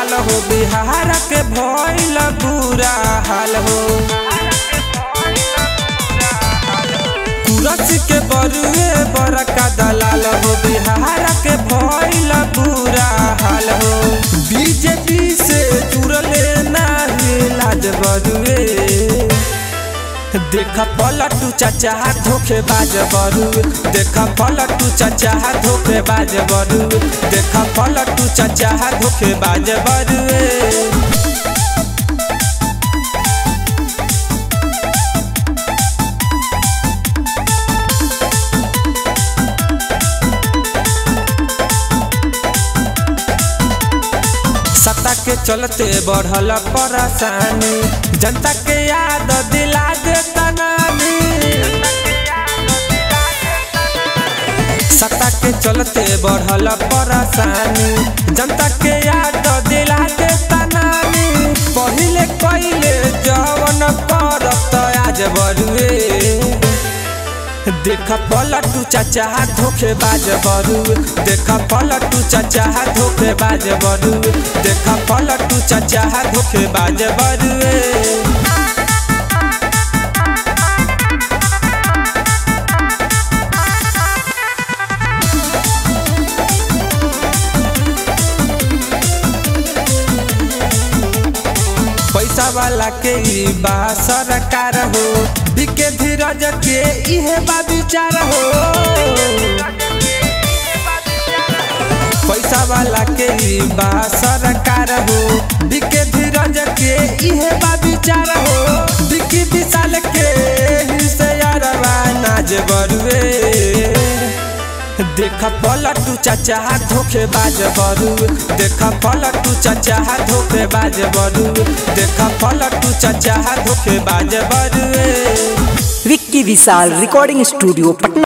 दलाल हो बिहार के भइल बुरा हाल हो कुरसी के बरुए बड़का दलाल हो बिहार के भइल बुरा हाल हो बीजेपी से जुड़ले नाही लाज बरुए देख पलटू चाचा धोखे बाज बरू देख पलटू चाचा धोखे बाज बरू देख पलटू चाचा धोखे बाज बरू सत्ता के चलते बढ़ल परेशानी जनता के याद दिला देता नानी सत्ता के चलते बढ़ल परेशानी जनता के याद दिला देता नानी पहिले कइले जवन करत आज बरुए देख पलटू चाचा धोखे बाज बरू देख पलटू चाचा धोखे बाज बरू देख पलटू चाचा धोखे बाज बरू पैसा वाला के ई बा सरकार हो बिके धीरज के इहे बा विचार हो पैसा वाला के ई बा सरकार हो बिके धीरज के इहे बा विचार हो बिकी विशाल के हिस्सेदारवा नाज बरुए देख पलटू चाचा धोखे बाज बरू देख पलटू चाचा धोखे बाज बरू देख पलटू चाचा धोखे बाज बरुए विक्की विशाल रिकॉर्डिंग स्टूडियो पटना